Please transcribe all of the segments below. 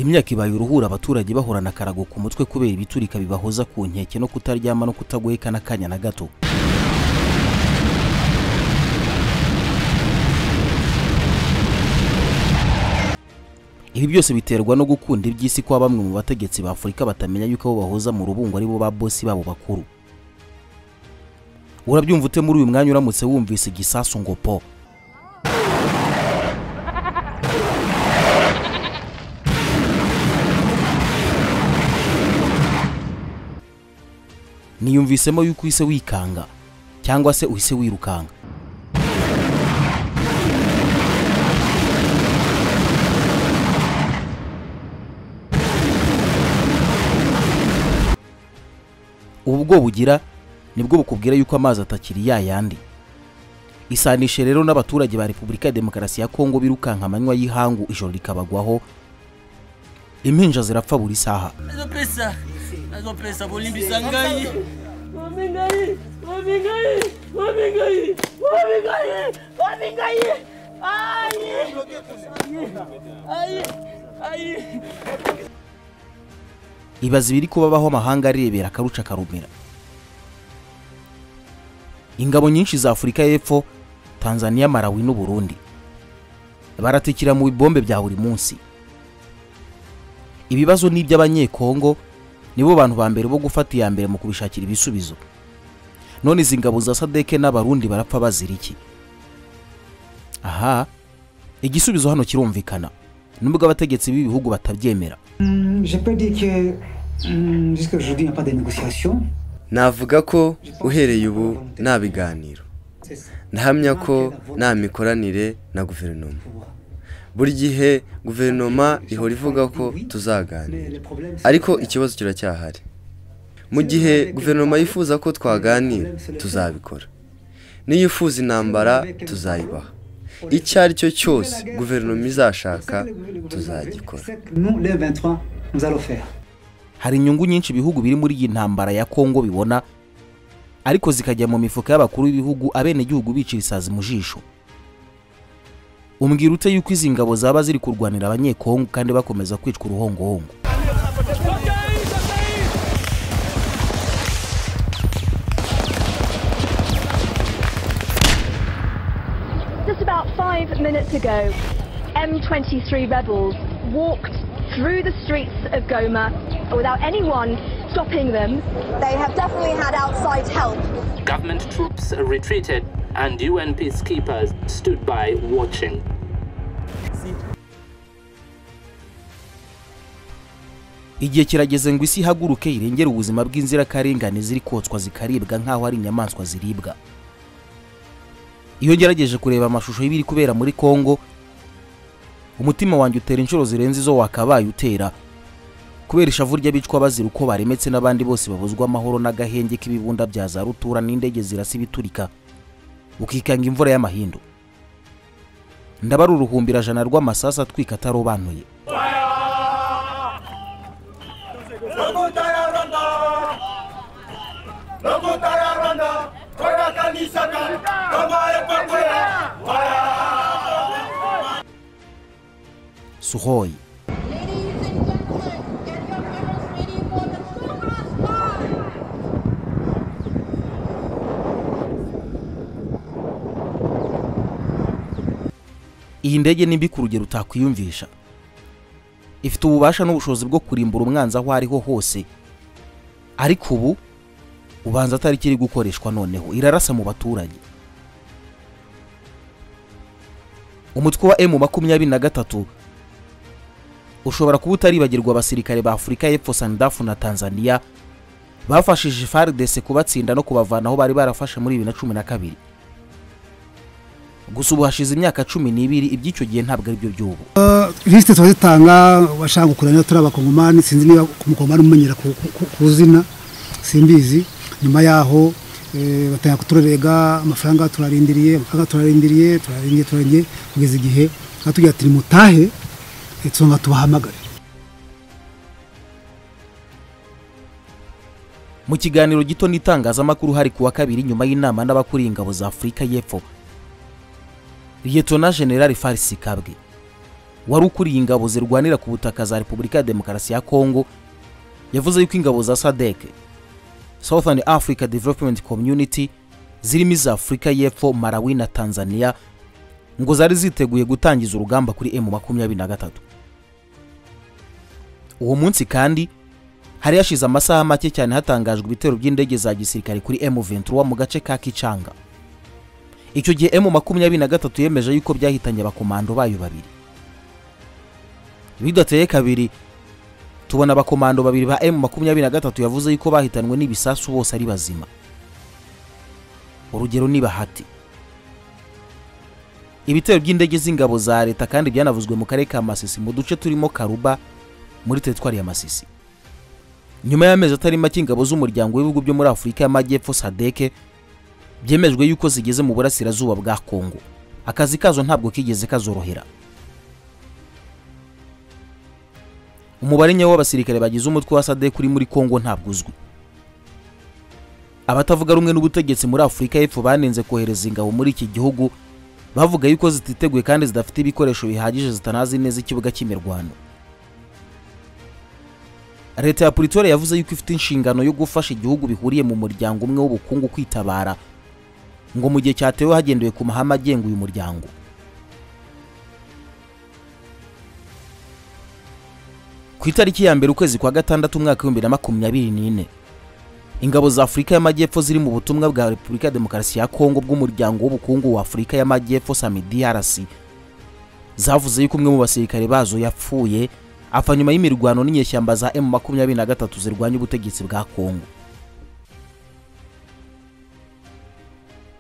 imyaka ibaye uruhura abaturage bahorana akarago ku mutwe kubera ibiturika bibahoza ku nkeke no kutaryama no kutagoheka n'akanya na gato ibi byose biterwa no gukunda iby'isi kwa bamwe mu bategetsi ba afurika batamenya yuko abo bahoza mu rubungo ari bo ba bosi babo bakuru urabyumva ute muri uyu mwanya uramutse wumvise igisasu ngo po niyumvisemo yuko uhise wikanga cyangwa se uhise wirukanga ubu bwoba ugira nibwo bukubwira yuko amazi atakiri ya yandi isanishe rero n'abaturage ba repubulika ya demokarasi ya kongo birukanka amanywa y'ihangu ijoro rikabagwaho impinja zirapfa buri saha nazopesa nazopesa bolimbisa ngai Mami ngai, mami ngai, mami ngai, mami ngai, mami ngai. Ai! Ai! Ai! ibaza ibiri kubabaho amahanga arebera akaruca akarumira ingabo nyinshi za afurika y'epfo tanzania malawi n'u burundi baratikira mu bibombe bya buri munsi ibibazo ni iby'abanyekongo nibo bantu ba mbere bo gufata iya mbere mu kubishakira ibisubizo none izi ngabo za sadeke n'abarundi barapfa bazira iki aha igisubizo hano kirumvikana nubwo abategetsi b'ibihugu batabyemera Hmm, Je peux dire que hmm, jusqu'à aujourd'hui, il n'y a pas de négociation. navuga ko uhereye ubu nta biganiro C'est ça. ndahamya ko nta mikoranire na guverinoma buri gihe guverinoma ihora ivuga ko tuzaganira ariko ikibazo kiracyahari mu gihe guverinoma yifuza ko twaganira tuzabikora niyo ifuza intambara tuzayibaha icyo ari cyo cyose guverinoma izashaka tuzagikora Nous, le 23, nous allons faire. hari inyungu nyinshi ibihugu biri muri iyi ntambara ya kongo bibona ariko zikajya mu mifuka y'abakuru b'ibihugu abenegihugu bicira isazi mu jisho umbwira ute yuko izi ngabo zaba ziri kurwanira abanyekongo kandi bakomeza kwicwa uruhongohongo Just about five minutes ago, M23 rebels walked through the streets of Goma without anyone stopping them. They have definitely had outside help. Government troops retreated and UN peacekeepers stood by watching. igihe kirageze ngo isi ihaguruke irengere ubuzima bw'inzirakarengane ziri kotswa zikaribwa nk'aho ari inyamaswa ziribwa iyo ngerageje kureba amashusho y'ibiri kubera muri kongo umutima wanjye utera inshuro zirenze izo wakabaye utera kubera ishavu ry'abicwa bazira uko baremetse n'abandi bose babuzwa amahoro n'agahenge k'ibibunda bya za rutura n'indege zirasa ibiturika ukikanga imvura y'amahindu ndabara uruhumbirajana rw'amasasu atwika atarobanuye suhoyi Ladies and gentlemen, get your medals ready for the Supercross Bar! iyi ndege ni mbi ku rugero utakwiyumvisha ifite ububasha n'ubushobozi bwo kurimbura umwanzi aho ariho hose ariko ubu ubanza atari ikiri gukoreshwa noneho irarasa mu baturage umutwe wa emu makumyabiri na gatatu ushobora kuba utaribagirwa abasirikare ba afurika y'epfo sandafu na tanzania bafashije faridese kubatsinda no kubavana aho bari barafashe muri bibiri na cumi na kabiri gusa ubu hashize imyaka cumi n'ibiri iby'icyo gihe ntabwo ari byo by'ubu lisite tuba dutanga washaka gukurana turi abakongomani sinzi niba ku mukongomani umumenyera ku, ku, ku zina simbizi nyuma yaho eh, batangira kuturega amafaranga turarindiriye amafaranga turarindiriye turarindiriye turarindiriye kugeza igihe batubwira ati nimutahe eh, tuzongera tubahamagare mu kiganiro gito n'itangazamakuru hari ku wa kabiri nyuma y'inama n'abakuriye ingabo za afurika y'epfo liyetona generali farisi kabwe wari ukuriye ingabo zirwanira ku butaka za repubulika ya demokarasi ya kongo yavuze yuko ingabo za sadek southern africa development community zirimo iza afurika y'epfo malawi na tanzania ngo zari ziteguye gutangiza urugamba kuri emu makumyabiri na gatatu uwo munsi kandi hari hashize amasaha make cyane hatangajwe ibitero by'indege za gisirikare kuri M23 mu gace ka Kicanga icyo gihe M makumyabiri na gatatu yemeje yuko byahitanye abakomando bayo babiri bidateye kabiri tubona abakomando babiri ba M makumyabiri na gatatu yavuze yuko bahitanwe n'ibisasu bose ari bazima urugero ni bahati ibitero by'indege z'ingabo za leta kandi byanavuzwe mu karere ka masisi mu duce turimo karuba muri teritwari ya masisi nyuma y'amezi atari make ingabo z'umuryango w'ibihugu byo muri afurika y'amajyepfo sadeke byemejwe yuko zigeze mu burasirazuba bwa kongo akazi kazo ntabwo kigeze kazorohera umubare nyawo w'abasirikare bagize umutwe wa sadek uri muri kongo ntabwo uzwi abatavuga rumwe n'ubutegetsi muri afurika y'epfo banenze kohereza ingabo muri iki gihugu bavuga yuko zititeguye kandi zidafite ibikoresho bihagije zitanazi neza ikibuga cy'imirwano leta ya Pretoria yavuze yuko ifite inshingano yo gufasha igihugu bihuriye mu muryango umwe w'ubukungu kwitabara ngo mu gihe cyatewe hagendewe ku mahame agenga uyu muryango ku itariki ya mbere ukwezi kwa gatandatu umwaka w'ibihumbi na makumyabiri n'ine ingabo za afurika y'amajyepfo ziri mu butumwa bwa repubulika ya demokarasi ya kongo bw'umuryango w'ubukungu wa afurika y'amajyepfo samidrc zavuze yuko umwe mu basirikare bazo yapfuye apfa nyuma y'imirwano n'inyeshyamba za emu makumyabiri na gatatu zirwanya ubutegetsi bwa kongo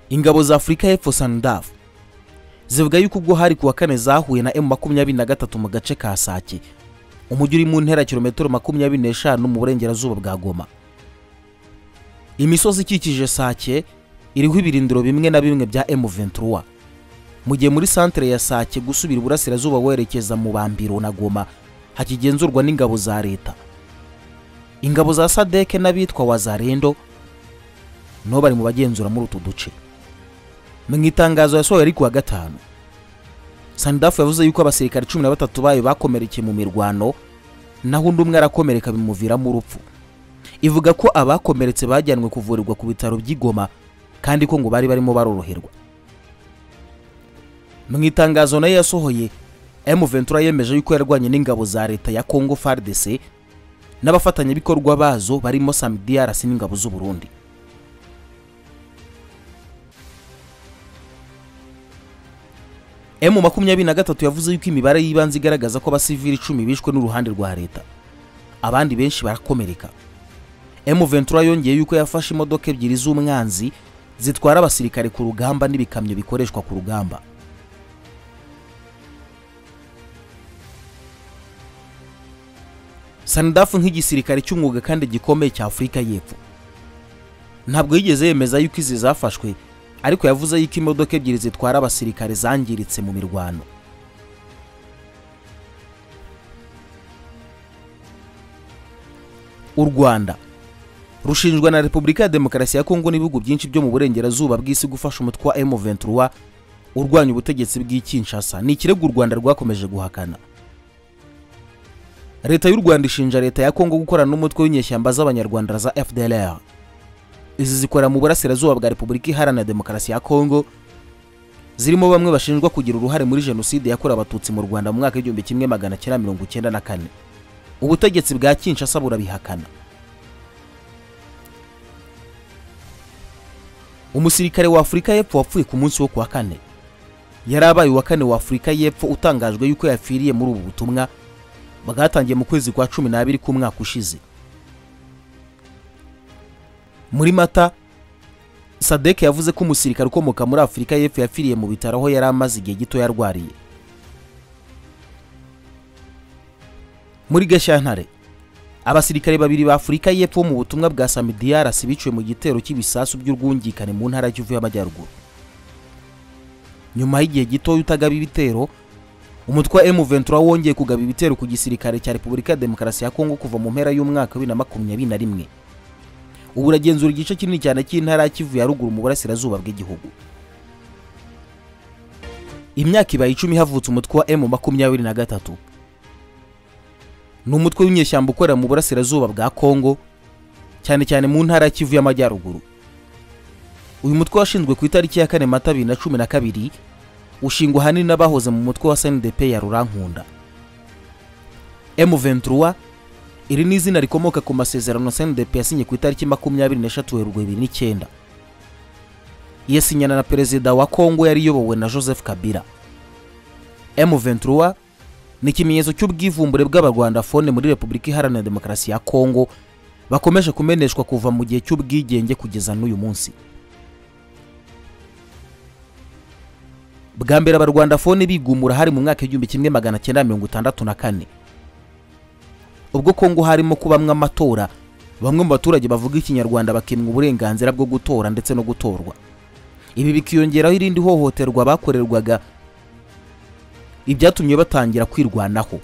ingabo za afurika y'epfo sandaf zivuga yuko ubwo hari ku wa kane zahuye na emu makumyabiri na gatatu mu gace ka sake umujyi uri mu ntera ya kilometero makumyabiri n'eshanu mu burengerazuba bwa goma imisozi ikikije sake iriho ibirindiro bimwe na bimwe bya emu ventura mu gihe muri santere ya sake gusubira iburasirazuba werekeza mu bambiro na goma hakigenzurwa n'ingabo za leta ingabo za sadeke n'abitwa wazarendo nibo bari mu bagenzura muri utu duce mu itangazo yasohoye ari ku wa gatanu sandafu yavuze yuko abasirikare cumi na batatu bayo bakomerekeye mu mirwano naho undi umwe arakomereka bimuviramo urupfu ivuga ko abakomeretse bajyanwe kuvurirwa ku bitaro by'igoma kandi ko ngo bari barimo baroroherwa mu itangazo nayo yasohoye M23 yemeje yuko yarwanye n'ingabo za leta ya Congo FARDC n'abafatanyabikorwa bazo barimo SAMIDRC n'ingabo z'u Burundi M makumyabiri na gatatu yavuze yuko imibare y'ibanze igaragaza ko abasivili icumi bishwe n'uruhande rwa leta abandi benshi barakomereka M23 yongeye yuko yafashe imodoka ebyiri z'umwanzi zitwara abasirikare ku rugamba n'ibikamyo bikoreshwa ku rugamba sanidafu nk'igisirikare cy'umwuga kandi gikomeye cya afurika y'epfo ntabwo yigeze yemeza yuko izi zafashwe ariko yavuze yuko imodoka ebyiri zitwara abasirikare zangiritse mu mirwano u rwanda rushinjwa na repubulika ya demokarasi ya kongo n'ibihugu byinshi byo mu burengerazuba bw'isi gufasha umutwe wa m23 urwanya ubutegetsi bw'ikinshasa ni ikirego u rwanda rwakomeje guhakana leta y'u rwanda ishinja leta ya kongo gukorana n'umutwe w'inyeshyamba z'abanyarwanda za fdlr izi zikora mu burasirazuba bwa repubulika iharanira demokarasi ya kongo zirimo bamwe bashinjwa kugira uruhare muri jenoside yakorewe abatutsi mu rwanda mu mwaka w'igihumbi kimwe magana cyenda mirongo icyenda na kane ubutegetsi bwa kinshasa burabihakana umusirikare wa afurika y'epfo wapfuye ku munsi wo kuwa kane yari abaye uwa kane wa afurika y'epfo utangajwe yuko yapfiriye muri ubu butumwa bwatangiye mu kwezi kwa cumi n'abiri k'umwaka ushize muri mata sadek yavuze ko umusirikare ukomoka muri afurika y'epfo yapfiriye mu bitaro aho yari amaze igihe gito yarwariye muri gashyantare abasirikare babiri ba afurika y'epfo mu butumwa bwa samidiarasi biciwe mu gitero cy'ibisasu by'urwungikane mu ntara y'ikivu y'amajyaruguru nyuma y'igihe gito utagaba ibitero umutwe wa M23 wongeye kugaba ibitero ku gisirikare cya Repubulika ya Demokarasi ya Kongo kuva mu mpera y'umwaka wa 2021 ubu uragenzura igice kinini cyane cy'intara ya Kivu ya ruguru mu burasirazuba bw'igihugu imyaka ibaye icumi havutse umutwe wa emu makumyabiri na gatatu ni umutwe w'inyeshyamba ukorera mu burasirazuba bwa kongo cyane cyane mu ntara ya Kivu y'amajyaruguru uyu mutwe washinzwe ku itariki ya kane mata bibiri na cumi na kabiri ushingwa ahanini n'abahoze mu mutwe wa snidp ya rurankunda M23 iri ni izina rikomoka ku masezerano SNDP yasinye ku itariki makumyabiri n'eshatu Werurwe bibiri n'icyenda yasinyana na perezida wa Kongo yari iyobowe na Joseph Kabila M23 ni ikimenyetso cy'ubwivumbure bw'abarwandafone muri Repubulika Iharanira Demokarasi ya Kongo bakomeje kumeneshwa kuva mu gihe cy'ubwigenge kugeza n'uyu munsi bwa mbere abarwandafone bigumura hari mu mwaka w'igihumbi kimwe magana cyenda mirongo itandatu na kane ubwo kongo harimo kubamwe amatora bamwe mu baturage bavuga ikinyarwanda bakimwa uburenganzira bwo gutora ndetse no gutorwa ibi bikiyongeraho irindi hohoterwa bakorerwaga ibyatumye batangira kwirwanaho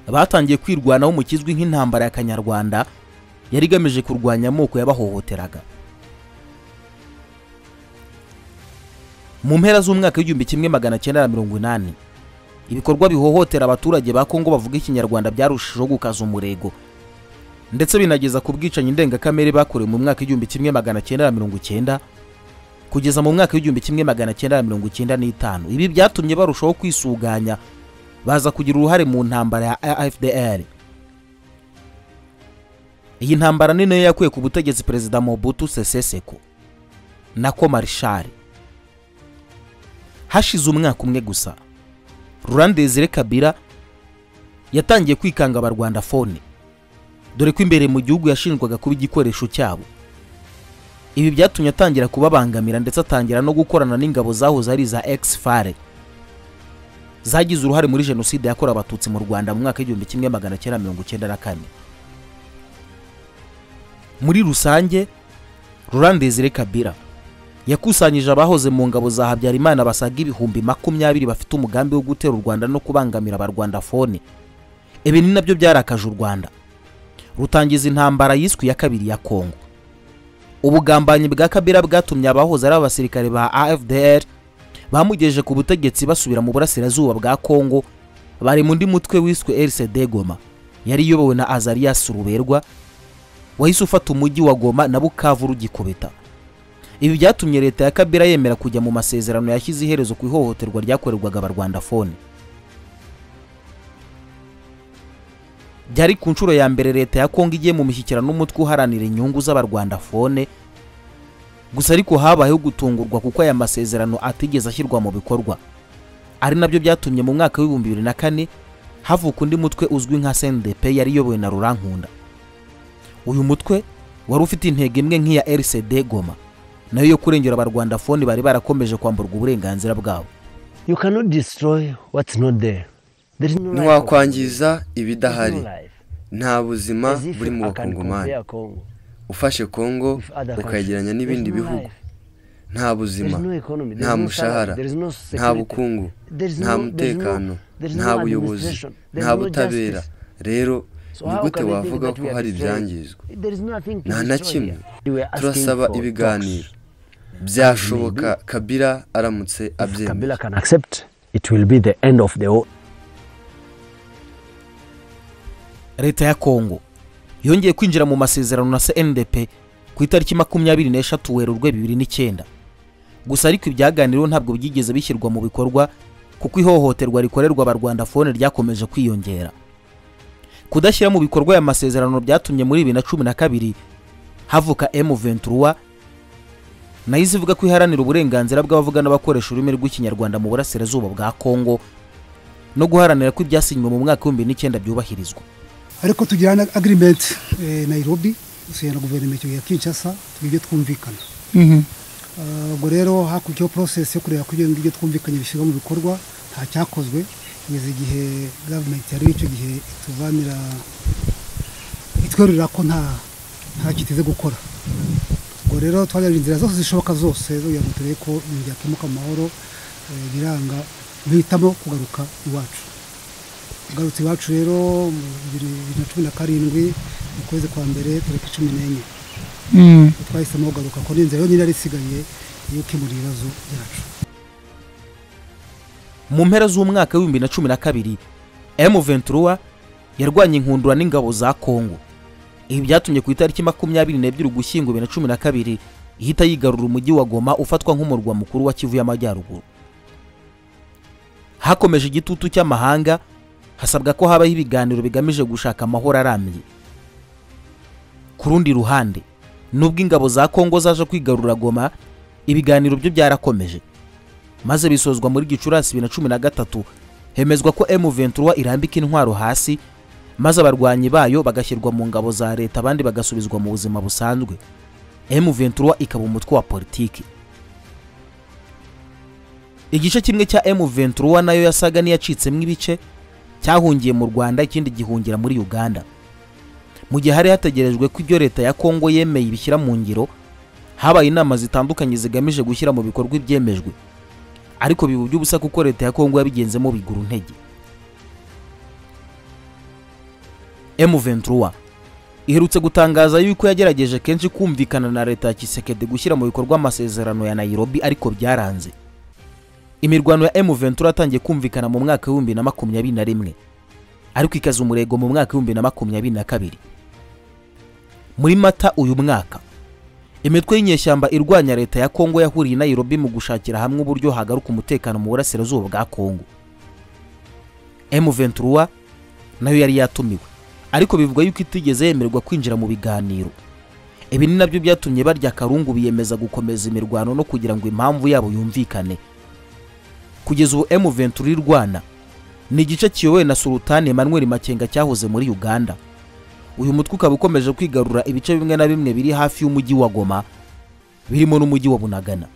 batangiye kwirwanaho mu kizwi nk'intambara ya kanyarwanda yari igamije kurwanya amoko yabahohoteraga mu mpera z'umwaka w'igihumbi kimwe magana cyenda na mirongo inani ibikorwa bihohotera abaturage ba kongo bavuga ikinyarwanda byarushijeho gukaza umurego ndetse binageza ku bwicanyi ndengakamere bakorewe mu mwaka w'igihumbi kimwe magana cyenda na mirongo icyenda kugeza mu mwaka w'igihumbi kimwe magana cyenda na mirongo icyenda n'itanu ibi byatumye barushaho kwisuganya baza kugira uruhare mu ntambara ya afdr iyi ntambara ni nayo yakuye ku butegetsi perezida mobutu sese seko nako marishari hashize umwaka umwe gusa rurandezire kabira yatangiye kwikanga abarwandafone dore ko imbere mu gihugu yashinjwaga kuba igikoresho cyabo ibi byatumye atangira kubabangamira ndetse atangira no gukorana n'ingabo zahoze ari iza fare zagize uruhare muri jenoside yakorewe abatutsi mu rwanda mu mwaka w'igihumbi kimwe magana cyenda mirongo icyenda na kane muri rusange rurandezire kabira yakusanyije abahoze mu ngabo za habyarimana basaga ibihumbi makumyabiri bafite umugambi wo gutera u rwanda no kubangamira abarwandafone ibi ni nabyo byarakaje u rwanda rutangiza intambara yiswe iya kabiri ya kongo ubugambanyi bwa kabira bwatumye abahoze ari abasirikare ba afdr bamugejeje ku butegetsi basubira mu burasirazuba bwa kongo bari mu undi mutwe wiswe rcd goma yari iyobowe na azarias ruberwa wahise ufata umujyi wa goma na bukavu rugikubita ibi byatumye leta ya kabira yemera kujya mu masezerano yashyize iherezo ku ihohoterwa ryakorerwaga abarwandafone byari ku nshuro ya mbere leta ya kongo igiye mu mishyikirano n'umutwe uharanira inyungu z'abarwandafone gusa ariko habayeho gutungurwa kuko aya masezerano atigeze ashyirwa mu bikorwa ari nabyo byatumye mu mwaka w'ibihumbi bibiri na kane havuka undi mutwe uzwi nka snidp yari iyobowe na rurankunda uyu mutwe wari ufite intego imwe nk'iya rcd goma nayo yo kurengera abarwandafoni bari barakomeje kwamburwa uburenganzira bwabo ntiwakwangiza ibidahari nta buzima buri mu bakongomani ufashe kongo ukayegeranya n'ibindi bihugu nta buzima nta mushahara nta bukungu nta mutekano nta buyobozi nta butabera rero ni gute wavuga ko hari ibyangizwa nta na kimwe turasaba ibiganiro byashoboka kabira aramutse abyemera leta ya kongo yongeye kwinjira mu masezerano na cndp ku itariki makumyabiri n'eshatu werurwe bibiri n'icyenda gusa ariko ibyaganiriweho ntabwo byigeze bishyirwa mu bikorwa kuko ihohoterwa rikorerwa abarwandafone ryakomeje kwiyongera kudashyira mu bikorwa aya masezerano byatumye muri bibiri na cumi na kabiri havuka M23 nayo izivuga ko iharanira uburenganzira bw'abavuga n'abakoresha ururimi rw'ikinyarwanda mu burasirazuba bwa Kongo no guharanira ko ibyasinywe mu mwaka w'ibihumbi n'icyenda byubahirizwa ariko tugira na agreement eh, Nairobi dusinya na guverinoma ya Kinshasa ibyo twumvikana Ah, ubwo rero hakurikiraho process yo kureba ko ibyo ngibyo twumvikanye bishyirwa mu bikorwa nta cyakozwe kugeza igihe government yari icyo gihe ituvanira itwerurira ko nta nta kiteze gukora ubwo rero twajyaga inzira zose zishoboka zose zo kugira ngo turebe ko ibintu byakemuka mu mahoro eh, biranga duhitamo kugaruka iwacu tugarutse iwacu rero mu bibiri bibiri na cumi na karindwi mu kwezi kwa mbere tariki cumi n'enye Mm. twahisemo kugaruka ko n'inzira yonyine yari isigaye yo gukemura ibibazo byacu mu mpera z'umwaka w'ibihumbi na cumi na kabiri M23 yarwanya inkundura n'ingabo za Kongo ibi byatumye ku itariki makumyabiri n'ebyiri ugushyingo bibiri na cumi na kabiri ihita yigarura umujyi wa Goma ufatwa nk'umurwa mukuru wa Kivu y'Amajyaruguru hakomeje igitutu cy'amahanga hasabwa ko habaho ibiganiro bigamije gushaka amahoro arambye ku rundi ruhande nubwo ingabo za Kongo zaje kwigarura Goma ibiganiro byo byarakomeje maze bisozwa muri gicurasi bibiri na cumi na gatatu hemezwa ko M23 irambika intwaro hasi maze abarwanyi bayo bagashyirwa mu ngabo za leta abandi bagasubizwa mu buzima busanzwe M23 ikaba umutwe wa politiki igice kimwe cya M23 nayo yasaga n'iyacitsemo ibice cyahungiye mu Rwanda ikindi gihungira muri Uganda mu gihe hari hategerejwe ko ibyo leta ya Kongo yemeye ibishyira mu ngiro habaye inama zitandukanye zigamije gushyira mu bikorwa ibyemejwe ariko biba iby'ubusa kuko leta ya kongo yabigenzemo bigura intege M23 iherutse gutangaza yuko yagerageje kenshi kumvikana na leta ya Kisekedi gushyira mu bikorwa amasezerano ya Nairobi ariko byaranze imirwano ya M23 yatangiye kumvikana mu mwaka w'ibihumbi na makumyabiri na rimwe ariko ikaza umurego mu mwaka w'ibihumbi na makumyabiri na kabiri muri mata uyu mwaka imitwe y'inyeshyamba irwanya leta ya kongo yahuriye i nairobi mu gushakira hamwe uburyo hagaruka umutekano mu burasirazuba bwa kongo m23 nayo yari yatumiwe ariko bivugwa yuko itigeze yemererwa kwinjira mu biganiro ibi ni nabyo byatumye barya karungu biyemeza gukomeza imirwano no kugira ngo impamvu yabo yumvikane kugeza ubu m23 irwana ni igice kiyobowe na sultani emmanuel makenga cyahoze muri uganda uyu mutwe ukaba ukomeje kwigarura ibice bimwe na bimwe biri hafi y'umujyi wa goma birimo n'umujyi wa bunagana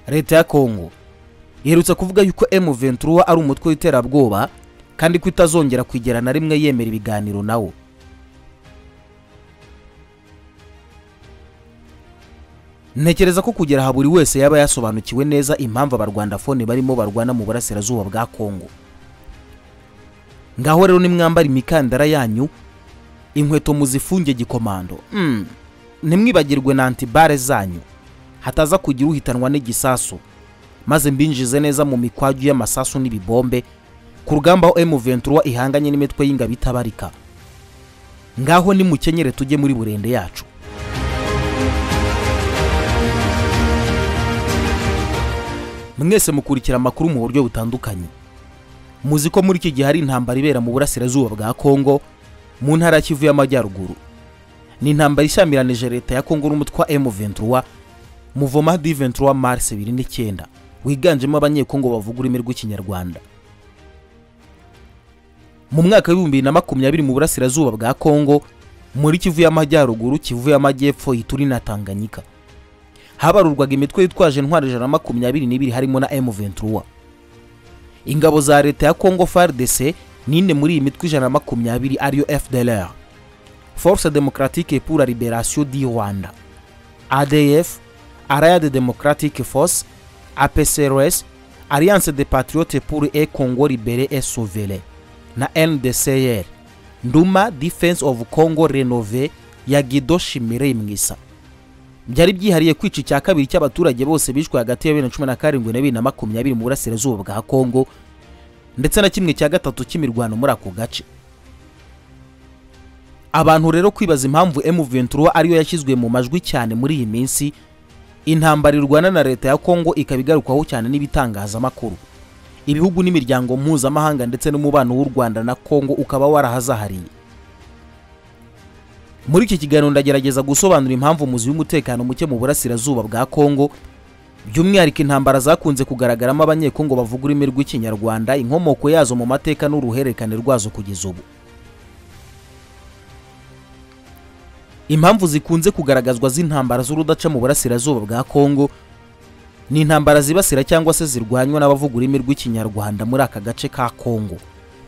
leta ya kongo iherutse kuvuga yuko M23 ari umutwe w'iterabwoba kandi ko itazongera kwigera na rimwe yemera ibiganiro nawo ntekereza ko kugera aha buri wese yaba yasobanukiwe neza impamvu abarwandafone barimo barwana mu burasirazuba bwa kongo ngaho rero nimwambara imikandara yanyu inkweto muzifunge gikomando Mm. ntimwibagirwe na antibare zanyu hataza kugira uhitanwa n'igisasu maze mbinjize neza mu mikwaju y'amasasu n'ibibombe ku rugamba aho M23 ihanganye n'imitwe y'ingabo itabarika ngaho nimukenyere tujye muri burende yacu mwese mukurikira amakuru mu buryo butandukanye muzi ko muri iki gihe hari intambara ibera mu burasirazuba bwa kongo mu ntara ya kivu y'amajyaruguru ni intambara ishyamiranyije leta ya kongo n'umutwe wa M23 muvoma D23 Mars 2009 wiganjemo abanyekongo bavuga ururimi rw'ikinyarwanda mu mwaka w'ibihumbi na makumyabiri mu burasirazuba bwa kongo muri kivu y'amajyaruguru kivu y'amajyepfo ituri na tanganyika habarurwaga imitwe yitwaje intwaro ijana na makumyabiri n'ibiri harimo na M23 ingabo za leta ya Congo FARDC nine muri iyi mitwe ijana na makumyabiri ariyo FDLR Force Democratique pour la Liberation du Rwanda ADF Allied Democratic Force APCRS Alliance des Patriotes pour un Congo libéré et sauvé na NDCR Nduma Defense of Congo Renové ya Guido Shimire Mwisa byari byihariye kwica icya kabiri cy'abaturage bose bishwe hagati ya bibiri na cumi na karindwi na bibiri na makumyabiri mu burasirazuba bwa kongo ndetse na kimwe cya gatatu cy'imirwano muri ako gace abantu rero kwibaza impamvu M23 ariyo yashyizwe mu majwi cyane muri iyi minsi intambara irwana na leta ya kongo ikaba igarukwaho cyane n'ibitangazamakuru ibihugu n'imiryango mpuzamahanga ndetse n'umubano w'u rwanda na kongo ukaba warahazahariye muri iki kiganiro ndagerageza gusobanura impamvu umuzi w'umutekano muke mu burasirazuba bwa kongo by'umwihariko intambara zakunze kugaragaramo abanyekongo bavuga ururimi rw'ikinyarwanda inkomoko yazo mu mateka n'uruhererekane rwazo kugeza ubu impamvu zikunze kugaragazwa z'intambara z'urudaca mu burasirazuba bwa kongo ni intambara zibasira cyangwa se zirwanywa n'abavuga ururimi rw'ikinyarwanda muri aka gace ka kongo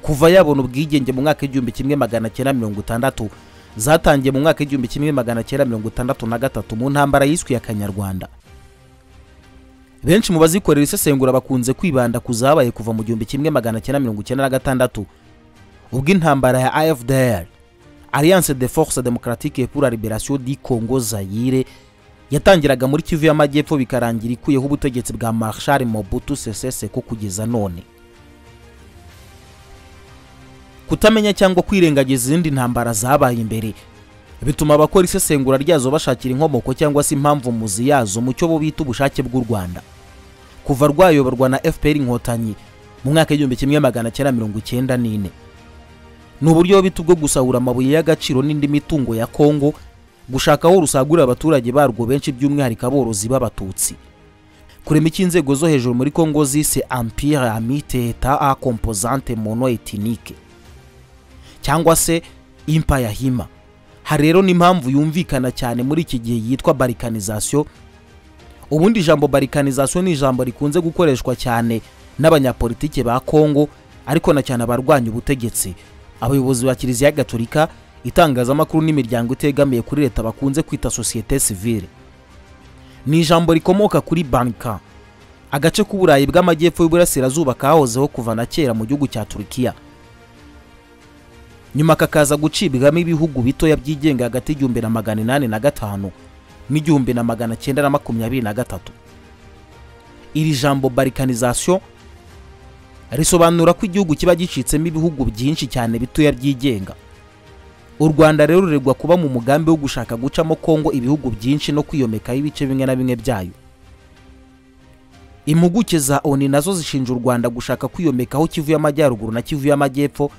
kuva yabona ubwigenge mu mwaka w'igihumbi kimwe magana cyenda mirongo itandatu zatangiye mu mwaka w'igihumbi kimwe magana cyenda mirongo itandatu na gatatu mu ntambara yiswe ya kanyarwanda benshi mu bazikorera isesengura bakunze kwibanda ku zabaye kuva mu gihumbi kimwe magana cyenda mirongo icyenda na gatandatu ubwo intambara ya afdr alliance de force democratique pour la liberation du congo zayire yatangiraga muri kivu y'amajyepfo bikarangira ikuyeho ubutegetsi bwa marshal mobutu sese seko kugeza none kutamenya cyangwa kwirengagiza izindi ntambara zabaye imbere bituma abakora isesengura ryazo bashakira inkomoko cyangwa se impamvu muzi yazo mu cyo bo bita ubushake bw'u rwanda kuva rwayoborwa na fpr inkotanyi mu mwaka w'igihumbi kimwe magana cyenda mirongo icyenda n'ine ni uburyo bita ubwo gusahura amabuye y'agaciro n'indi mitungo ya kongo gushaka aho rusagurira abaturage barwo benshi by'umwihariko aborozi b'abatutsi kurema icyo inzego zo hejuru muri kongo zise empire amite eta a composante mono etinike cyangwa se impa yahima hari rero n'impamvu yumvikana cyane muri iki gihe yitwa barikanizasiyo ubundi ijambo barikanizasiyo ni ijambo rikunze gukoreshwa cyane n'abanyapolitike ba kongo ariko na cyane abarwanya ubutegetsi abayobozi ba kiliziya gatolika itangazamakuru n'imiryango itegamiye kuri leta bakunze kwita sosiyete sivile ni ijambo rikomoka kuri banka agace k'uburayi bw'amajyepfo y'uburasirazuba kahozeho kuva na kera mu gihugu cya turukiya nyuma kakaza gucibwamo ibihugu bitoya byigenga hagati y'igihumbi na magana inani na gatanu n'igihumbi na magana cyenda na makumyabiri na gatatu iri jambo barikanizasiyo risobanura ko igihugu kiba gicitsemo ibihugu byinshi cyane bitoya byigenga u rwanda rero ruregwa kuba mu mugambi wo gushaka gucamo kongo ibihugu byinshi no kwiyomekaho ibice bimwe na bimwe byayo impuguke za oni nazo zishinja u rwanda gushaka kwiyomekaho kivu y'amajyaruguru na kivu y'amajyepfo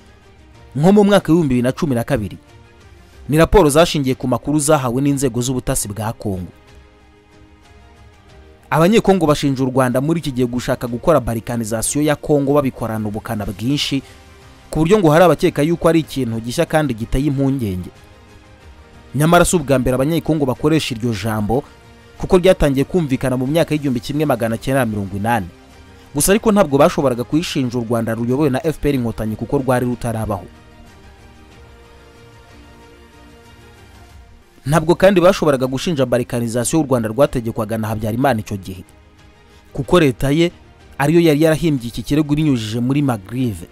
nko mu mwaka w'ibihumbi bibiri na cumi na kabiri ni raporo zashingiye ku makuru zahawe n'inzego z'ubutasi bwa kongo abanyekongo bashinja u rwanda muri iki gihe gushaka gukora barikanizasiyo ya kongo babikorana ubukana bwinshi ku buryo ngo hari abakeka yuko ari ikintu gishya kandi giteye impungenge nyamara si ubwa mbere abanyekongo bakoresha iryo jambo kuko ryatangiye kumvikana mu myaka y'igihumbi kimwe magana cyenda na mirongo inani gusa ariko ntabwo bashoboraga kuyishinja u rwanda ruyobowe na fpr inkotanyi kuko rwari rutarabaho ntabwo kandi bashoboraga gushinja barikanizasiyo y'u rwanda rwategekwaga na habyarimana icyo gihe kuko leta ye ariyo yari yarahimbye iki kirego ibinyujije muri magrive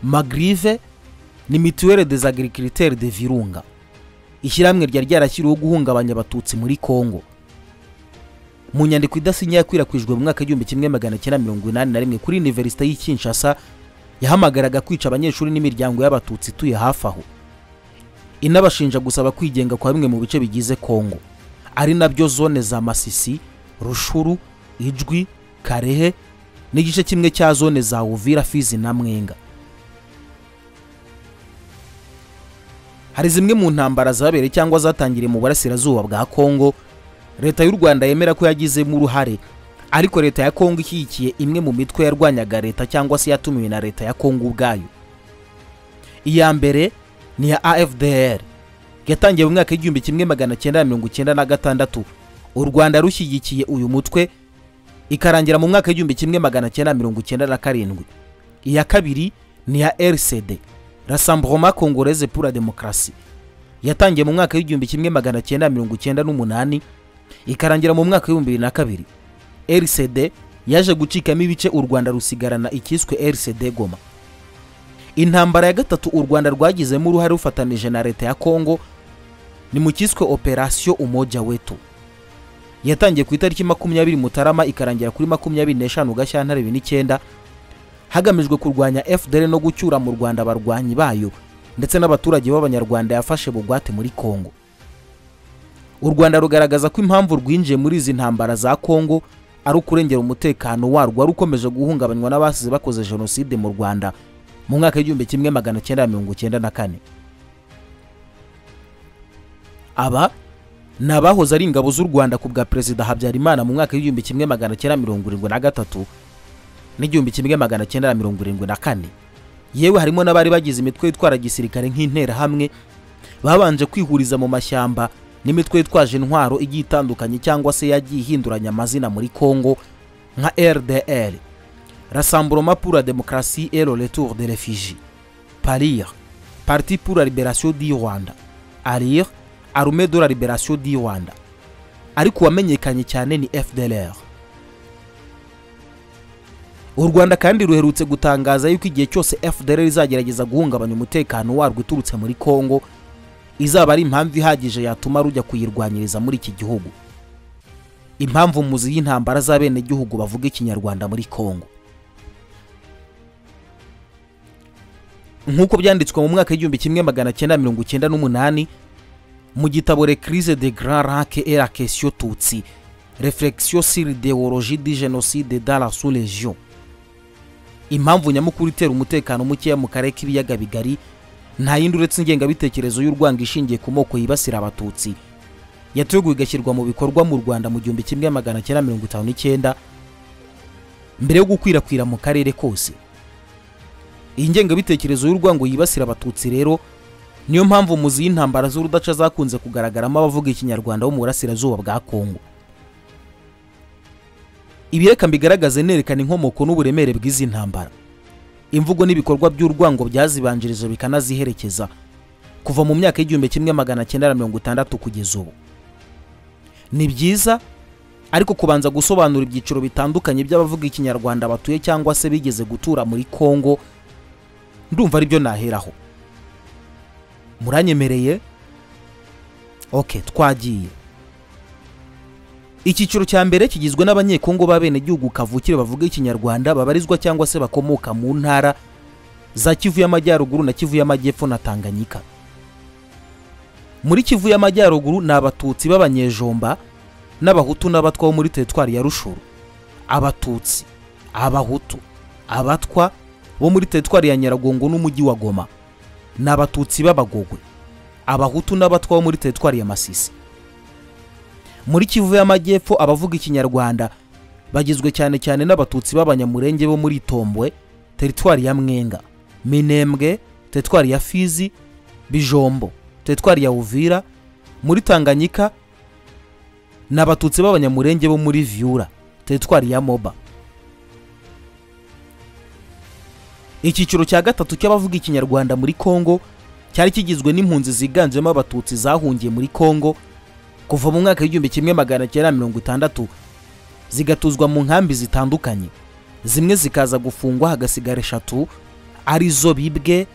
magrive ni mituwere des agriculteurs de virunga ishyirahamwe ryari ryarashyiriweho guhungabanya abatutsi muri kongo mu nyandiko idasinye yakwirakwijwe mu mwaka w'igihumbi kimwe magana cyenda mirongo inani na rimwe kuri univerisite y'i kinshasa yahamagaraga kwica abanyeshuri n'imiryango y'abatutsi ituye hafi aho inabashinja gusaba kwigenga kwa bimwe mu bice bigize kongo ari nabyo zone za masisi rushuru ijwi karehe n'igice kimwe cya zone za uvira fizi na mwenga hari zimwe mu ntambara zabereye cyangwa zatangiriye mu burasirazuba bwa kongo leta y'u rwanda yemera ko yagizemo uruhare ariko leta ya kongo ishyigikiye imwe mu mitwe yarwanyaga leta cyangwa se yatumiwe na leta ya kongo ubwayo iya mbere ni ya afdr yatangiye mu mwaka w'igihumbi kimwe magana cyenda na mirongo icyenda na gatandatu u rwanda rushyigikiye uyu mutwe ikarangira mu mwaka w'igihumbi kimwe magana cyenda mirongo icyenda na karindwi iya kabiri ni ya rcd rasamburoma kongoreze pura demokarasi yatangiye mu mwaka w'igihumbi kimwe magana cyenda mirongo icyenda n'umunani ikarangira mu mwaka w'ibihumbi bibiri na kabiri rcd yaje gucikamo ibice u rwanda rusigarana icyiswe rcd goma intambara ya gatatu u rwanda rwagizemo uruhare rufatanije na leta ya kongo ni mu cyiswe operasiyo umoja wetu yatangiye ku itariki makumyabiri mutarama ikarangira kuri makumyabiri n'eshanu gashyantare bibiri n'icyenda hagamijwe kurwanya fdr no gucyura mu rwanda abarwanyi bayo ndetse n'abaturage b'abanyarwanda yafashe bugwate muri kongo u rwanda rugaragaza ko impamvu rwinjiye muri izi ntambara za kongo ari ukurengera umutekano warwo wari ukomeje guhungabanywa n'abasize bakoze jenoside mu rwanda mu mwaka w'igihumbi kimwe magana cyenda mirongo cyenda na kane aba ni abahoze ari ingabo z'u rwanda ku bwa perezida habyarimana mu mwaka w'igihumbi kimwe magana cyenda mirongo irindwi na gatatu n'igihumbi kimwe magana cyenda na mirongo irindwi na kane yewe harimo n'abari bagize imitwe yitwara gisirikare nk'interahamwe babanje kwihuriza mu mashyamba n'imitwe yitwaje intwaro igiye itandukanye cyangwa se yagiye ihinduranya amazina muri kongo nka rdr rasamburoma pour la demokarasi et le retour de refugee parir parti pour la liberation du rwanda arir arume de la liberation du rwanda ariko uwamenyekanye cyane ni fdlr u rwanda kandi ruherutse gutangaza yuko igihe cyose fdr izagerageza guhungabanya umutekano warwo uturutse muri congo izaba ari impamvu ihagije yatuma rujya kuyirwanyiriza muri iki gihugu impamvu muzi y'intambara z'abenegihugu bavuga ikinyarwanda muri congo nk'uko byanditswe mu mwaka w'igihumbi kimwe magana cyenda mirongo icyenda n'umunani mu gitabo recrise de grand rake et la question tutsi reflexion sur idéologie du génocide dans la sous-région impamvu nyamukuru itera umutekano mukeya mu karere k'ibiyaga bigari nta yindi uretse ingengabitekerezo y'urwanga ishingiye ku moko yibasira abatutsi yateguwe igashyirwa mu bikorwa mu rwanda mu gihumbi kimwe magana cyenda mirongo itanu n'icyenda mbere yo gukwirakwira mu karere kose iyi ngengabitekerezo y'urwango yibasira abatutsi rero niyo mpamvu muzi y'intambara z'urudaca zakunze kugaragaramo abavuga ikinyarwanda bo mu burasirazuba bwa kongo ibi reka mbigaragaze nerekana inkomoko n'uburemere bw'izi ntambara imvugo n'ibikorwa by'urwango byazibanjirije bikanaziherekeza kuva mu myaka y'igihumbi kimwe magana cyenda na mirongo itandatu kugeza ubu ni byiza ariko kubanza gusobanura ibyiciro bitandukanye by'abavuga ikinyarwanda batuye cyangwa se bigeze gutura muri kongo ndumva aribyo naheraho muranyemereye oke twagiye icyiciro cya mbere kigizwe n'abanyekongo b'abenegihugu kavukire bavuga ikinyarwanda babarizwa cyangwa se bakomoka mu ntara za kivu y'amajyaruguru na kivu y'amajyepfo na tanganyika muri kivu y'amajyaruguru ni abatutsi b'abanyejomba n'abahutu n'abatwa bo muri teritwari ya rushuru abatutsi abahutu abatwa bo muri teritwari ya nyiragongo n'umujyi wa goma ni abatutsi b'abagogwe abahutu n'abatwa bo muri teritwari ya masisi muri kivu y'amajyepfo abavuga ikinyarwanda bagizwe cyane cyane n'abatutsi b'abanyamurenge bo muri tombwe teritwari ya mwenga minembwe teritwari ya fizi bijombo teritwari ya uvira muri tanganyika ni abatutsi b'abanyamurenge bo muri vyura teritwari ya moba icyiciro cya gatatu cy'abavuga ikinyarwanda muri kongo cyari kigizwe n'impunzi ziganjemo abatutsi zahungiye muri kongo kuva mu mwaka w'igihumbi kimwe magana cyenda mirongo itandatu zigatuzwa mu nkambi zitandukanye zimwe zikaza gufungwa hagasigara eshatu arizo bibwe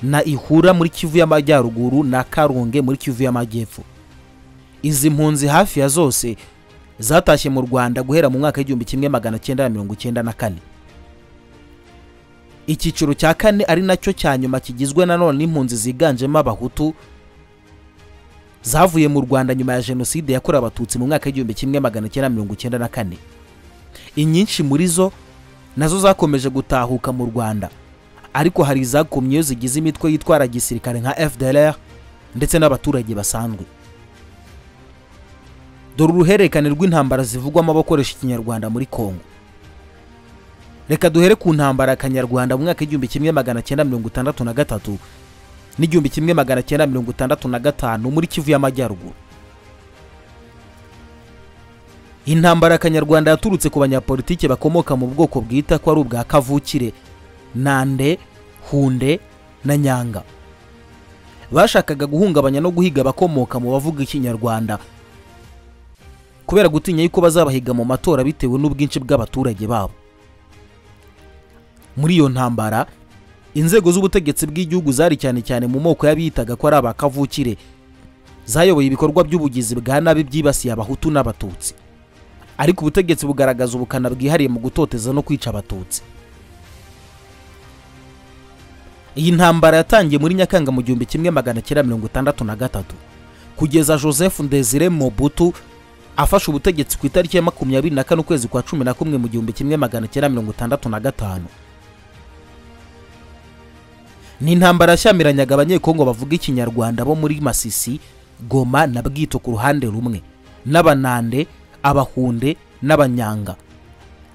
na ihura muri kivu y'amajyaruguru na karunge muri kivu y'amajyepfo izi mpunzi hafi ya zose zatashye mu rwanda guhera mu mwaka w'igihumbi kimwe magana cyenda mirongo icyenda na kane icyiciro cya kane ari nacyo cya nyuma kigizwe nanone n'impunzi ziganjemo abahutu zavuye mu rwanda nyuma ya jenoside yakorewe abatutsi mu mwaka w'igihumbi kimwe magana cyenda mirongo icyenda na kane inyinshi muri zo nazo zakomeje gutahuka mu rwanda ariko hari izakomyeyo zigize imitwe yitwara gisirikare nka fdr ndetse n'abaturage basanzwe dore uruhererekane rw'intambara zivugwamo abakoresha ikinyarwanda muri kongo reka duhere ku ntambara kanyarwanda mu mwaka w'igihumbi kimwe magana cyenda mirongo itandatu na gatatu n'igihumbi kimwe magana cyenda mirongo itandatu na gatanu muri kivu y'amajyaruguru intambara kanyarwanda yaturutse ku banyapolitiki bakomoka mu bwoko bwita ko ari ubwa kavukire nande hunde na nyanga bashakaga guhungabanya no guhiga abakomoka mu bavuga ikinyarwanda kubera gutinya yuko bazabahiga mu matora bitewe n'ubwinshi bw'abaturage babo muri iyo ntambara inzego z'ubutegetsi bw'igihugu zari cyane cyane mu moko y'abiyitaga ko ari abakavukire zayoboye ibikorwa by'ubugizi bwa nabi byibasiye abahutu n'abatutsi ariko ubutegetsi bugaragaza ubukana bwihariye mu gutoteza no kwica abatutsi iyi ntambara yatangiye muri nyakanga mu gihumbi kimwe magana cyenda mirongo itandatu na gatatu kugeza joseph ndezire mobutu afashe ubutegetsi ku itariki ya makumyabiri na kane ukwezi kwa cumi na kumwe mu gihumbi kimwe magana cyenda mirongo itandatu na gatanu ni intambara yashyamiranaga abanyekongo bavuga ikinyarwanda bo muri masisi goma na bwito ku ruhande rumwe n'abanande abahunde n'abanyanga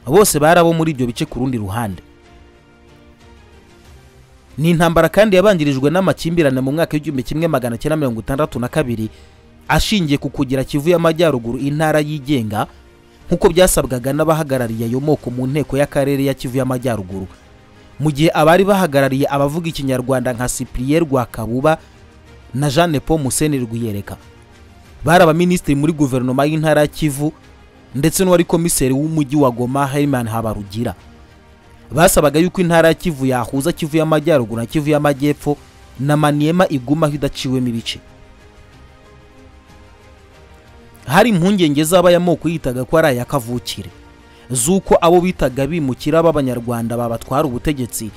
bose bari abo muri ibyo bice ku rundi ruhande ni intambara kandi yabangirijwe n'amakimbirane mu mwaka w'igihumbi kimwe magana cyenda mirongo itandatu na kabiri ashingiye ku kugira kivu y'amajyaruguru intara yigenga nk'uko byasabwaga n'abahagarariye ayo moko mu nteko y'akarere ya kivu y'amajyaruguru mu gihe abari bahagarariye abavuga ikinyarwanda nka cyprien rwakabuba na jeanne paul museni rwiyereka bari abaminisitiri muri guverinoma y'intara ya kivu ndetse n'uwari komiseri w'umujyi wa goma herman habarugira basabaga yuko intara ya kivu yahuza kivu y'amajyaruguru na kivu y'amajyepfo na maniyema igumaho idaciwemo ibice hari impungenge z'abayamoko yitaga ko ari aya kavukire z'uko abo bitaga bimukira b'abanyarwanda babatwara ubutegetsi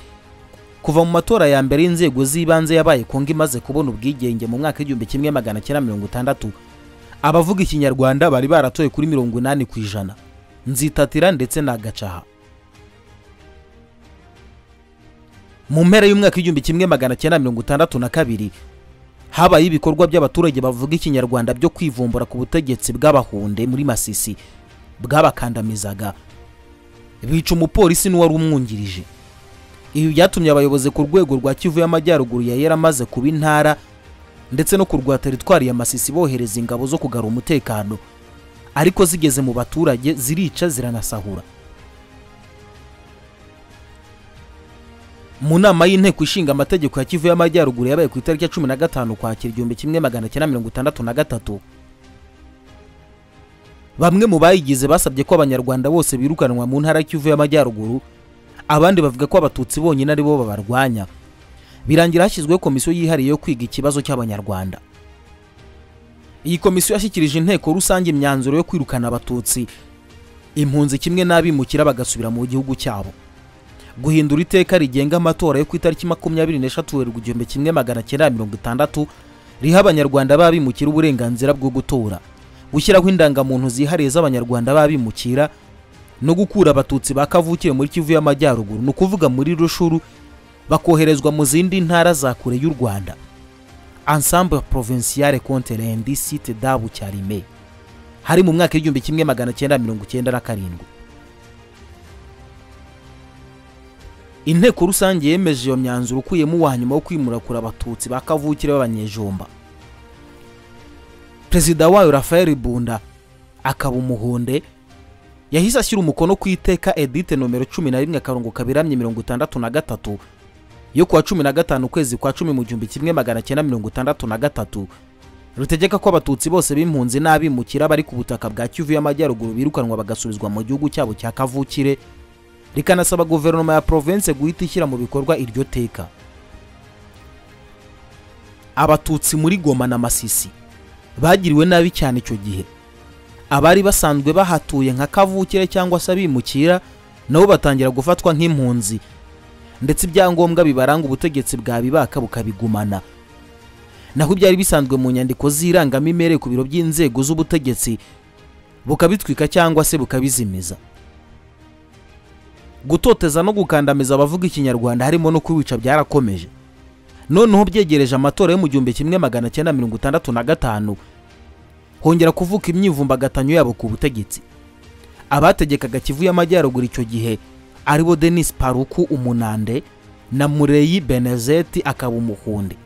kuva mu matora ya mbere y'inzego z'ibanze yabaye kongo imaze kubona ubwigenge mu mwaka w'igihumbi kimwe magana cyenda mirongo itandatu abavuga ikinyarwanda bari baratoye kuri mirongo inani ku ijana nzitatira ndetse na gacaha mu mpera y'umwaka w'igihumbi kimwe magana cyenda mirongo itandatu na kabiri habaye ibikorwa by'abaturage bavuga ikinyarwanda byo kwivumbura ku butegetsi bw'abahunde muri masisi bwabakandamizaga bica umupolisi n'uwari umwungirije ibi byatumye abayobozi ku rwego rwa kivu y'amajyaruguru yari yaramaze kuba intara ndetse no ku rwa teritwari ya masisi bohereza ingabo zo kugarura umutekano ariko zigeze mu baturage zirica ziranasahura mu nama y'inteko ishinga amategeko ya kivu y'amajyaruguru yabaye ku itariki ya cumi na gatanu kwakira igihumbi kimwe magana cyenda mirongo itandatu na gatatu bamwe mu bayigize basabye ko abanyarwanda bose birukanwa mu ntara kivu y'amajyaruguru abandi bavuga ko abatutsi bonyine aribo babarwanya birangira hashyizweho komisiyo yihariye yo kwiga ikibazo cy'abanyarwanda iyi komisiyo yashyikirije inteko rusange imyanzuro yo kwirukana abatutsi impunzi kimwe n'abimukira bagasubira mu gihugu cyabo guhindura iteka rigenga amatora yo ku itariki makumyabiri n'eshatu werurwe igihumbi kimwe magana cyenda mirongo itandatu riha abanyarwanda b'abimukira uburenganzira bwo gutora gushyiraho indangamuntu zihariye z'abanyarwanda b'abimukira no gukura abatutsi ba kavukire muri kivu y'amajyaruguru ni ukuvuga muri rushuru bakoherezwa mu zindi ntara za kure y'u rwanda ensemble provinciale contre l'indicite dabu cyarime hari mu mwaka w'igihumbi kimwe magana cyenda mirongo icyenda na karindwi inteko rusange yemeje iyo myanzuro ukuyemo uwa nyuma wo kwimurakura abatutsi ba kavukire b'abanyejomba perezida wayo rafael bunda akaba umuhunde yahise ashyira umukono ku iteka edite nomero cumi na rimwe akarongo kaberamye mirongo itandatu na gatatu yo kuwa cumi na gatanu ukwezi kwa cumi mu gihumbi kimwe magana cyenda mirongo itandatu na gatatu rutegeka ko abatutsi bose b'impunzi n'abimukira bari ku butaka bwa kivu y'amajyaruguru birukanwa bagasubizwa mu gihugu cyabo cya kavukire rikanasaba guverinoma ya province guhita ishyira mu bikorwa iryo teka abatutsi muri goma na masisi bagiriwe nabi cyane icyo gihe abari basanzwe bahatuye nka kavukire cyangwa se abimukira nabo batangira gufatwa nk'impunzi ndetse ibyangombwa bibaranga ubutegetsi bwabibaka bukabigumana naho ibyari bisanzwe mu nyandiko z'irangamimerere ku biro by'inzego z'ubutegetsi bukabitwika cyangwa se bukabizimiza gutoteza no gukandamiza abavuga ikinyarwanda harimo no kubica byarakomeje noneho byegereje amatora yo mu gihumbi kimwe magana cyenda mirongo itandatu na gatanu hongera kuvuka imyivumbagatanyo yabo ku butegetsi abategekaga kivu y'amajyaruguru icyo gihe aribo denis paruku umunande na mureyi benezeti akaba umuhundi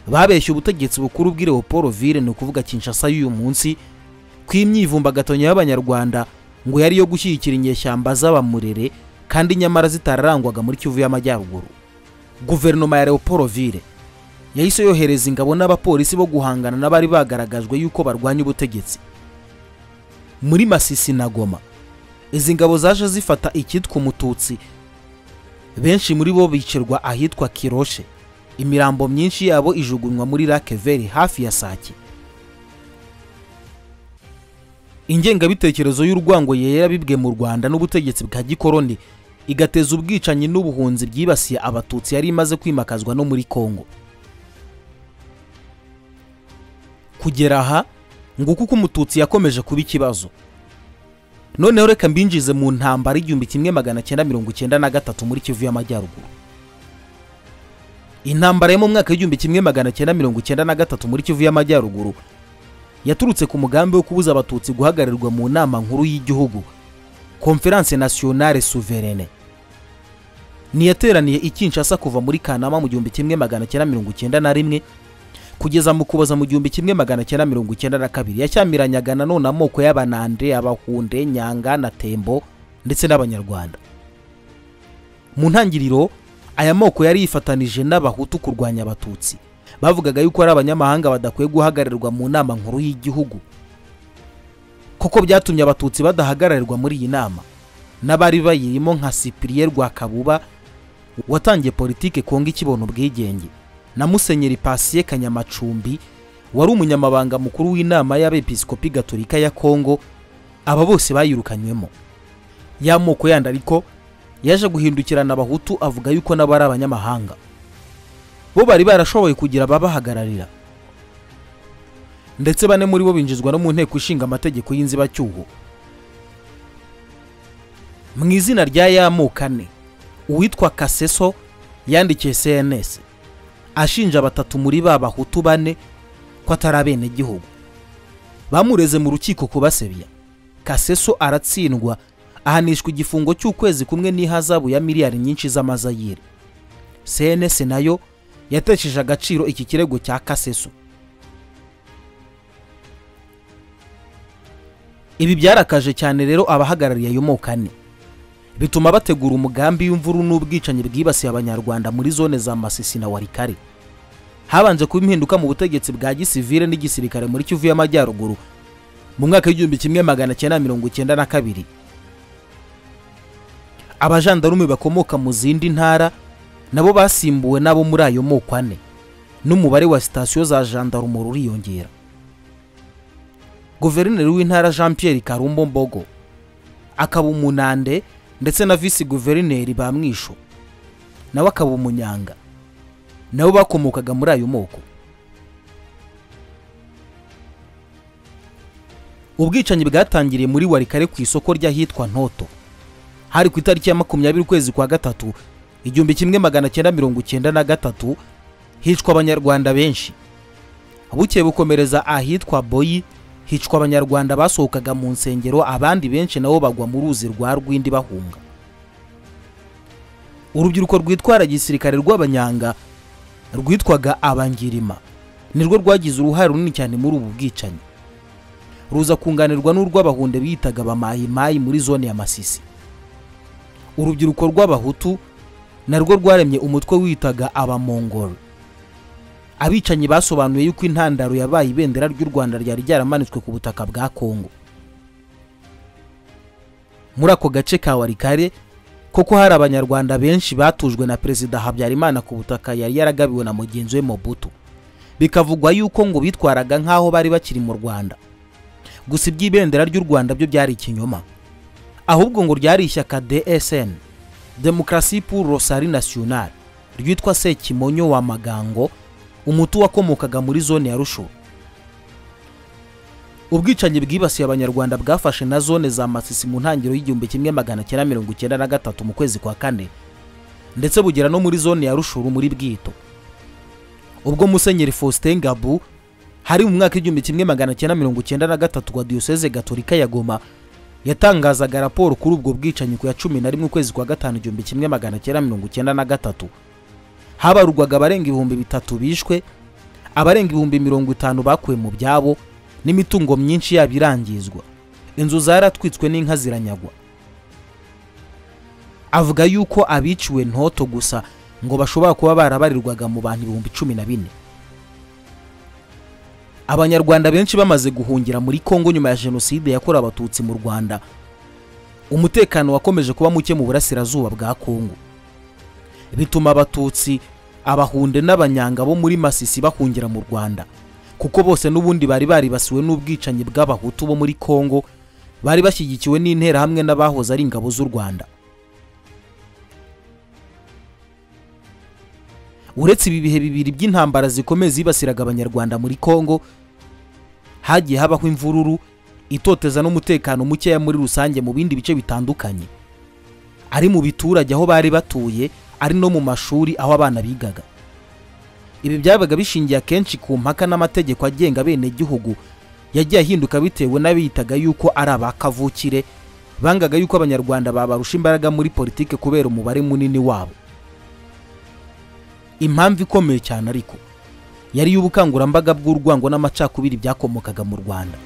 babeshye ubutegetsi bukuru bw'i leopoloville ni ukuvuga kinshasa y'uyu munsi ko imyivumbagatanyo y'abanyarwanda ngo yari iyo gushyigikira inyeshyamba z'abamurere kandi nyamara zitararangwaga muri kivu y'amajyaruguru guverinoma ya leopoloville yahise yohereza ingabo n'abapolisi bo guhangana n'abari bagaragajwe yuko barwanya ubutegetsi muri masisi na goma izi ngabo zaje zifata icyitwa umututsi benshi muri bo bicerwa ahitwa kiroshe imirambo myinshi yabo ijugunywa muri rakeveri hafi ya sake ingengabitekerezo y'urwango yera bibwe mu rwanda n'ubutegetsi bwa gikoroni igateza ubwicanyi n'ubuhunzi byibasiye abatutsi yari imaze kwimakazwa no muri kongo kugera aha ngo kuko umututsi yakomeje kuba ikibazo noneho reka mbinjize mu ntambara igihumbi kimwe magana cyenda mirongo icyenda na gatatu muri kivu y'amajyaruguru intambara yo mu mwaka w'igihumbi kimwe magana cyenda mirongo icyenda na gatatu muri kivu y'amajyaruguru yaturutse ku mugambi wo kubuza abatutsi guhagararirwa mu nama nkuru y'igihugu conference nationale souveraine niyateraniye i kinshasa kuva muri kanama mu gihumbi kimwe magana cyenda mirongo icyenda na rimwe kugeza mu kuboza mu gihumbi kimwe magana cyenda mirongo icyenda na kabiri yashyamiranaga nanone amoko y'abanande abahunde nyanga na tembo ndetse n'abanyarwanda mu ntangiriro aya moko yari yifatanije n'abahutu kurwanya abatutsi bavugaga yuko ari abanyamahanga badakwiye guhagararirwa mu nama nkuru y'igihugu koko byatumye abatutsi badahagararirwa muri iyi nama n'abari bayirimo nka sipiriye rwakabuba watangiye politike konga ikibona ubwigenge na musenyeri pasiye kanyamacumbi wari umunyamabanga mukuru w'inama y'abepiskopi gatolika ya kongo aba bose bayirukanywemo y'amoko yandi ariko yaje guhindukirana abahutu avuga yuko nabo ari abanyamahanga bo bari barashoboye kugira ababahagararira ndetse bane muri bo binjizwa no mu nteko ishinga amategeko y'inzibacyuho mu izina rya y'amoko ane uwitwa kaseso yandikiye cns ashinja batatu muri ba bahutu bane ko atari abenegihugu bamureze mu rukiko kubasebya kaseso aratsindwa ahanishwa igifungo cy'ukwezi kumwe n'ihazabu ya miliyari nyinshi z'amazayire cns nayo yatesheje agaciro iki kirego cya kaseso ibi byarakaje cyane rero abahagarariye ayo moko ane bituma bategura umugambi w'imvuru n'ubwicanyi bwibasiye abanyarwanda muri zone za masisi na warikare habanje kuba impinduka mu butegetsi bwa gisivire n'igisirikare muri kivu y'amajyaruguru mu mwaka w'igihumbi kimwe magana cyenda mirongo icyenda na kabiri abajandarume bakomoka mu zindi ntara nabo basimbuwe n'abo muri ayo moko ane n'umubare wa sitasiyo za jandarumo ruriyongera guverineri w'intara jean pierre karumbo mbogo akaba umunande ndetse na visi guverineri ba mwisho nawe akaba umunyanga nabo bakomokaga muri ayo moko ubwicanyi bwatangiriye muri warikare ku isoko ry'ahitwa ntoto hari ku itariki ya makumyabiri ukwezi kwa gatatu igihumbi kimwe magana cyenda mirongo icyenda na gatatu hicwa abanyarwanda benshi bukeye bukomereza ahitwa boyi hicwa abanyarwanda basohokaga mu nsengero abandi benshi nabo bagwa mu ruzi rwa rwindi bahunga urubyiruko rwitwara gisirikare rw'abanyanga rwitwaga abangirima nirwo rwagize uruhare runini cyane muri ubu bwicanyi ruza kunganirwa n'urw'abahunde biyitaga bamayimayi muri zone ya masisi urubyiruko rw'abahutu narwo rwaremye umutwe witaga abamongoro abicanyi basobanuye yuko intandaro yabaye ibendera ry'u rwanda ryari ryaramanitswe ku butaka bwa kongo muri ako gace ka warikare koko hari abanyarwanda benshi batujwe na perezida habyarimana ku butaka yari yaragabiwe na mugenzi we mobutu bikavugwa yuko ngo bitwaraga nk'aho bari bakiri mu rwanda gusa iby'ibendera ry'u rwanda byo byari ikinyoma ahubwo ngo ryari ishyaka dsn demokarasi pour rosari national ryitwa sekimonyo wa magango umutu wakomokaga muri zone ya rusho ubwicanyi bwibasiye abanyarwanda bwafashe na zone za masisi mu ntangiriro y'igihumbi kimwe magana cyenda mirongo icyenda na gatatu mu kwezi kwa kane ndetse bugera no muri zone ya rushuru muri bwito ubwo musenyeri faustin gabu hari mu mwaka w'igihumbi kimwe magana cyenda mirongo icyenda na gatatu wa diyoseze gatolika ya goma yatangazaga raporo kuri ubwo bwicanyi ku ya cumi na rimwe ukwezi kwa gatanu igihumbi kimwe magana cyenda mirongo icyenda na gatatu habarurwaga abarenga ibihumbi bitatu bishwe abarenga ibihumbi mirongo itanu bakuwe mu byabo n'imitungo myinshi yabo irangizwa inzu zaratwitswe n'inka ziranyagwa avuga yuko abiciwe ntoto gusa ngo bashobora kuba barabarirwaga mu bantu ibihumbi cumi na bine abanyarwanda benshi bamaze guhungira muri kongo nyuma ya jenoside yakorewe abatutsi mu rwanda umutekano wakomeje kuba muke mu burasirazuba bwa kongo bituma abatutsi abahunde n'abanyanga bo muri masisi bahungira mu rwanda kuko bose n'ubundi bari baribasiwe n'ubwicanyi bw'abahutu bo muri kongo bari bashyigikiwe n'interahamwe n'abahoze ari ingabo z'u rwanda uretse ibi bihe bibiri by'intambara zikomeye zibasiraga abanyarwanda muri kongo hagiye habaho imvururu itoteza n'umutekano mukeya muri rusange mu bindi bice bitandukanye ari mu biturage aho bari batuye ari no mu mashuri aho abana bigaga ibi byabaga bishingiye akenshi ku mpaka n'amategeko agenga abenegihugu yagiye ahinduka bitewe n'abiyitaga yuko ari aba kavukire bangaga yuko abanyarwanda babarusha imbaraga muri politike kubera umubare munini wabo impamvu ikomeye cyane ariko yari iy'ubukangurambaga bw'urwango n'amacakubiri byakomokaga mu rwanda